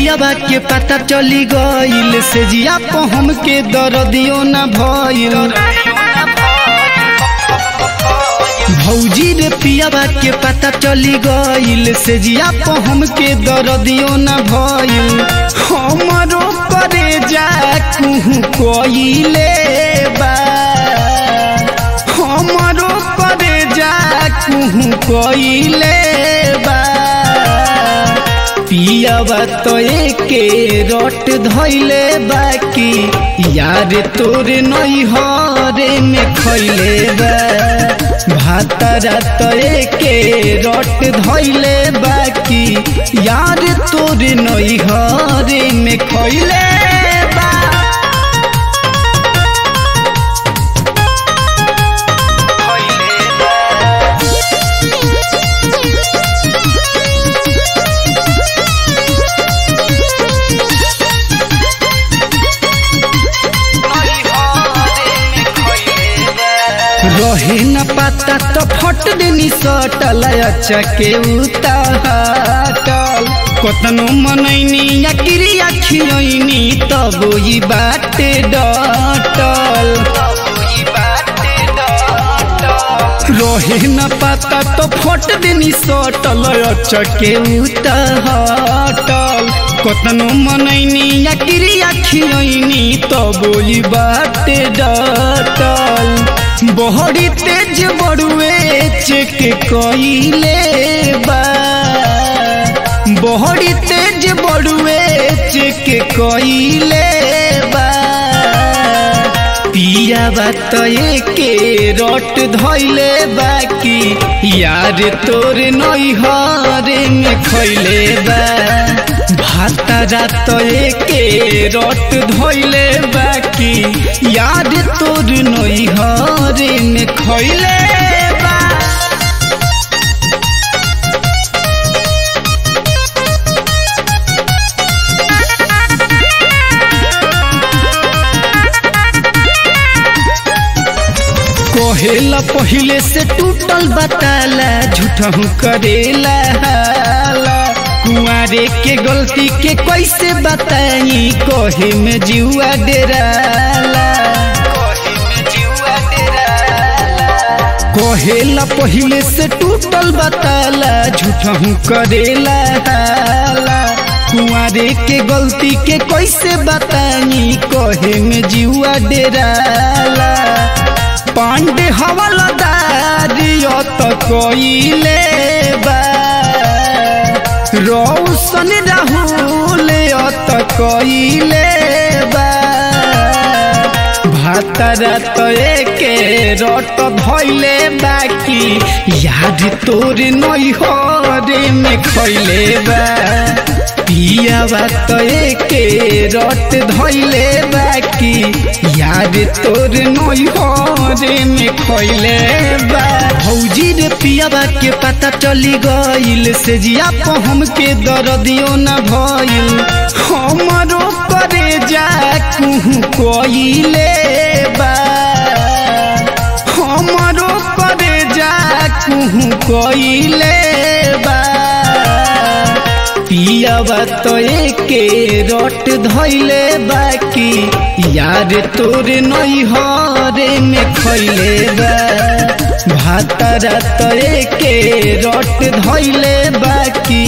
पियाबा के पता चली गईल से जिया को हमके दर्दियो न भइल भौजी रे पियाबा के पता चली गईल से जिया को हमके दर्दियो न भइल हमरो करे जा कुहू कोइले बा हमरो करे जा कुहू कोइले बा पियाबा तो एके रट धैले बाकी यार तोरे नई हरे में खैले बा भातारा तो एके रट धैले बाकी यार तोरे नई हरे में खैले बा रहे न पता तो फट देनी सटल अच्छा के उताटल कतनो मनैनी या क्रिया खियनी तब ई बाटे डटल रहे न पता तो फट देनी सटल अच्छा के उताटल कतनो मनैनी या क्रिया खियनी तब ई बाटे डटल बहरी तेज बड़ुए चेक कइले बा बहरी तेज बड़ुए चेक कइले बा पिया बात के रट धैले बाकी यार तोर नई हरे में खैले बा भाता रात के रट धैले बाकी यार तोर नई हरे में खैले बा कहेला पहिले से टूटल बताला झूठहू करेला हाला कुआरे के गलती के कैसे बताई कहे में जुआ डेराला कहेला पहिले से टूटल बताला झूठहू करेला हाला कुआरे के गलती के कैसे बताई कहे में जुआ डेराला पांडे हवलदारियो तो कोइले बा रौशन राहुल तो कोइले बा भातरा तो एके रट धैले बाकी याद तोर नई हरे में खैले बा पिया बात के रट धैले बाकी यार तोर नई हरे में खैले बा भौजी रे पियाबा के पता चली गईल से जिया को हमके दर्दियो न भइल हमरो करे जा कुहू कोइले बा हमरो करे जा कुहू कोइले बा पियाबा तो के रट धैले बाकी यार तोर नई हरे में खैले बा भातारा तो के रट धैले बाकी